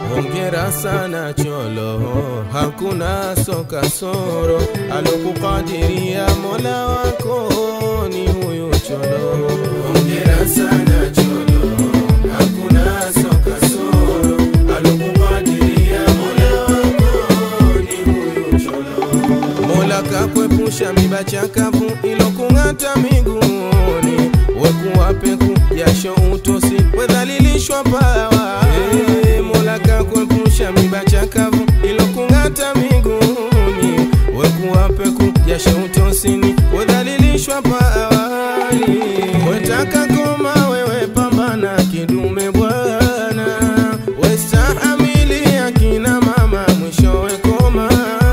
Hongera sana Cholo, hakuna soka soro, alokukadiria Mola wako ni huyu Cholo. Hongera sana Cholo, hakuna soka soro, alokukadiria Mola wako ni huyu Cholo. Mola kakwepusha miba chakavu ilokung'ata miguuni, wekuwa peku jasho utosi wedhalilishwa pawa. Hey, Mola kakwepusha miba chakavu ilokung'ata miguuni, wekuwa peku jasho utosini wedhalilishwa pawani. Wetaka koma wewe pambana kidume bwana, westahamili akina mama mwishowe koma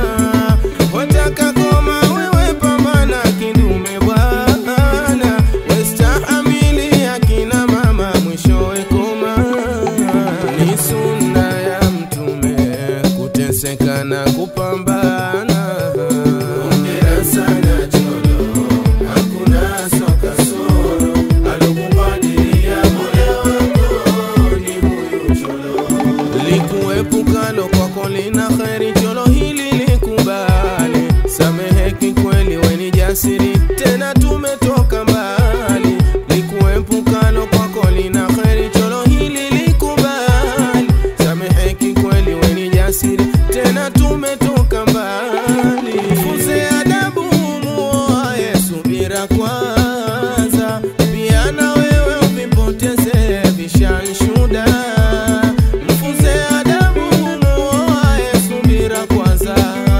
wataka koma wewe pambana kidume bwana, westahamili akina mama mwishowe koma. Ni sunna ya Mtume kuteseka na kupambana. Hongera sana Cholo, hakuna soka soro, alokubadilia moyo wako ni huyu Cholo likuepukalo kwako lina kheri, cholo hili likubali. Samehe kikweli, weni jasiri, tena tumetoka mbali. Likuepukalo kwako lina kheri, cholo hili likubali. Samehe kikweli, weni jasiri, tena tumetoka mbali. Funze adabu, muoaye subira kwanza, pia na wewe uvipoteze vishanshuda mfunze adabu muoaye subira kwanza,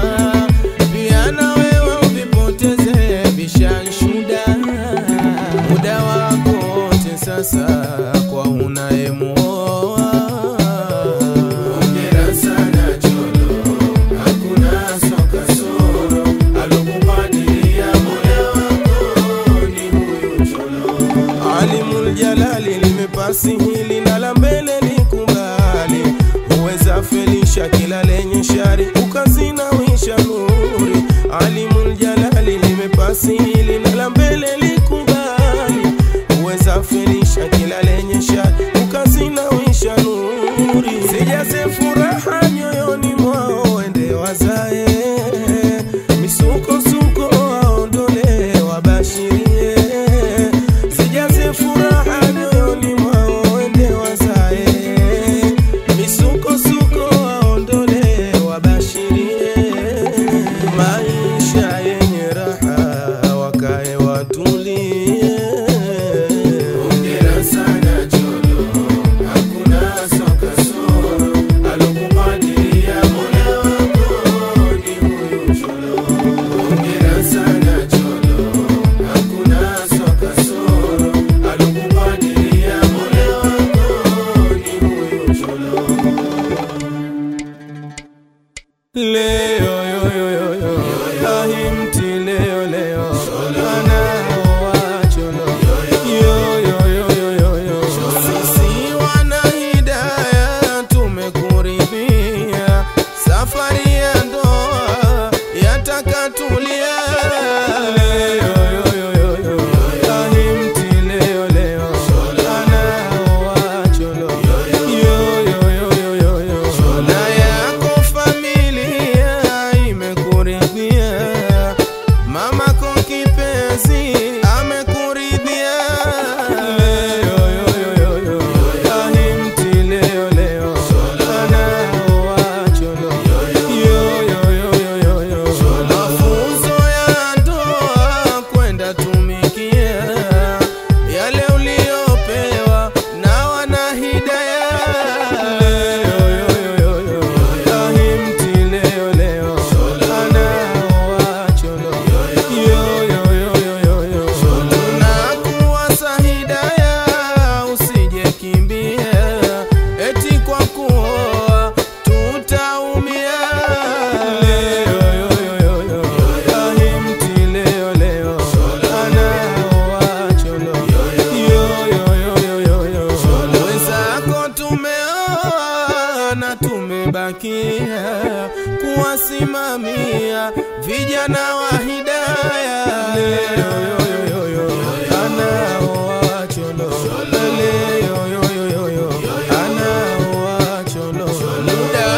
pia na wewe uvipoteze vishanshuda. Muda wako wote sasa kwa unayemuoa. Hongera sana Cholo, hakuna soka soro, alokubadilia moyo wako ni huyu Cholo. Alimul Jalali limepasi hili na la mbele likubali, huweza felisha kila lenye shari, ukazinawisha nuri. Alimul Jalali limepasi hili na la mbele likubali, huweza felisha kila lenye shari, ukazinawisha nuri. Sijaze furaha nyoyoni mwao, wende wazae misukosuko waondole, wabashirie Sijaze furaha nyoyoni mwao, wende wazae misukosuko waondole, wabashirie maisha yenye raha, wakae watulie. Hongera sana Cholo, hakuna soka soro, alokubadilia moyo wako ni huyu Cholo. Hongera sana Cholo, hakuna soka soro, alokubadilia moyo wako ni huyu Cholo. Leo yo yo yo yo ahimti leo leo anaoa cholo yo yo yo yo yo yo sisi wana hidaya tumekuridhia safari ya ndoa yatakatulia leo yo yo yo yo ahimti leo leo anaoa cholo yo yo yo yo yo yo na yako familia imekuridhia mamako kipenzi amekuridhia leo yo yo yo yo ahimti leo leo anaoa cholo yo yo yo yo yo yo mafunzo ya ndoa kwenda tumikia yale uliopewa na wana hidaya leo yo yo yo yo ahimti leo leo anaoa cholo yo yo yo yo yo yo tunakuwasa hidaya usije kimbia eti kwa kuoa tutaumia leo yo yo yo yo ahimti leo leo anaoa cholo yo yo yo yo yo yo wenzako tumeoa na tumebakia kuwasimamia vijana wa hidaya leo yo yo yo yo anaoa cholo leo yo yo yo yo anaoa cholo muda